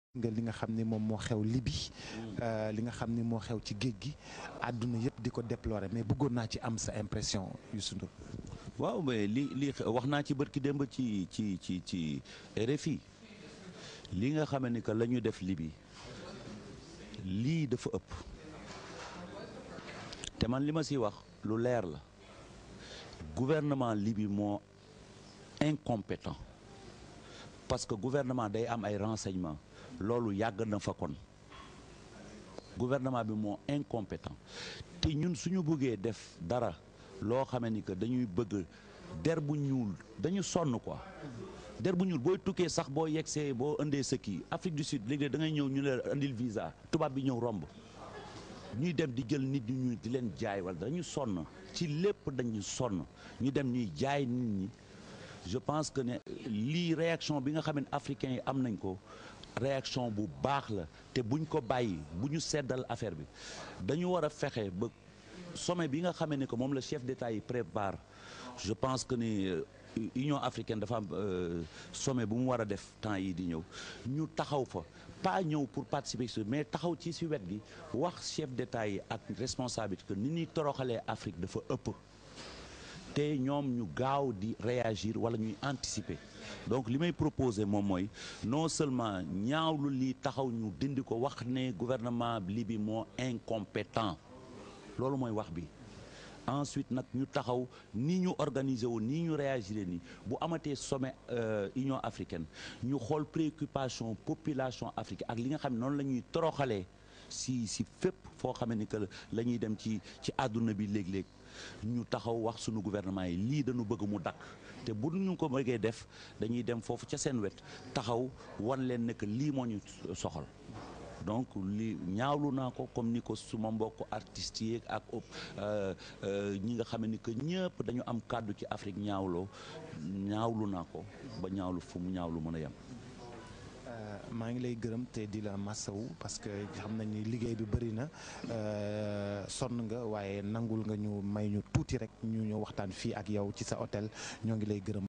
nga li nga xam ni moom moo xew Libye li nga xam ni moo xew ci géej gi àdduna yëpp di ko déplorer mais bëggoon naa ci am sa impression Youssou Ndour waaw mais li li wax naa ci bërki démb ci ci ci ci RFI li nga xam ni que la ñu def Libye lii dafa ëpp te man li ma si wax lu leer la gouvernement Libye moo incompétent parce que gouvernement day am ay renseignements loolu yàgg na fa kon gouvernement bi moo incompétent te ñun suñu bëggee def dara loo xamee ni que dañuy bëgg der bu ñuul dañu sonn quoi der bu ñuul booy tukkee sax boo yegsee boo indee sa kii Afrique du Sud léegi da ngay ñëw ñu leen indil visa tubaab bi ñëw romb ñuy dem di jël nit ñu di leen jaay wala dañu sonn ci lépp dañu sonn ñu dem ñuy jaay nit ñi je pense que ne lii réaction bi nga xam ne africains yi am nañ ko réaction bu baax la te buñ ko bàyyi bu ñu seddal affaire bi dañu war a fexe ba sommet bi nga xamee ne que moom la chef d'État yi prépare je pense que ni Union africaine dafa am sommet bu mu war a def temps yi di ñëw ñu taxaw fa pas ñëw pour participer si mais taxaw ci si wet gi wax chef d'État yi ak responsabilité que ni ñuy toroxalee Afrique dafa ëpp te ñoom ñu gaaw di réagir wala ñuy anticiper donc li may proposer moom mooy non seulement ñaawlu lii taxaw ñu dindi ko wax ne gouvernement Libye moo incompétent loolu mooy wax bi ensuite nag ñu taxaw ni ñu organiser wu ni ñu réagir ni bu amatee sommet Union africaine ñu xool préoccupation population africaine ak li nga xam ne noonu la ñuy toroxalee si si fépp foo xamee ni que la ñuy dem ci ci àdduna bi léeg-léeg ñu taxaw wax sunu gouvernement yi lii dañu bëgg mu dakk te bu ñu ko bëggee def dañuy dem foofu ca seen wet taxaw wan leen ne que lii moo ñu soxal donc li ñaawlu naa ko comme ni ko suma mbokk artistes yi ak ñi nga xam ni que ñëpp dañu am kàddu ci Afrique ñaawloo ñaawlu naa ko ba ñaawlu fu mu ñaawlu mën a yem. maa ngi lay gërëm te di la massawu parce que xam nañ ni liggéey bi bëri na sonn nga waaye nangul nga ñu may ñu tuuti rek ñu ñëw waxtaan fii ak yow ci sa hôtel ñoo ngi lay gërëm.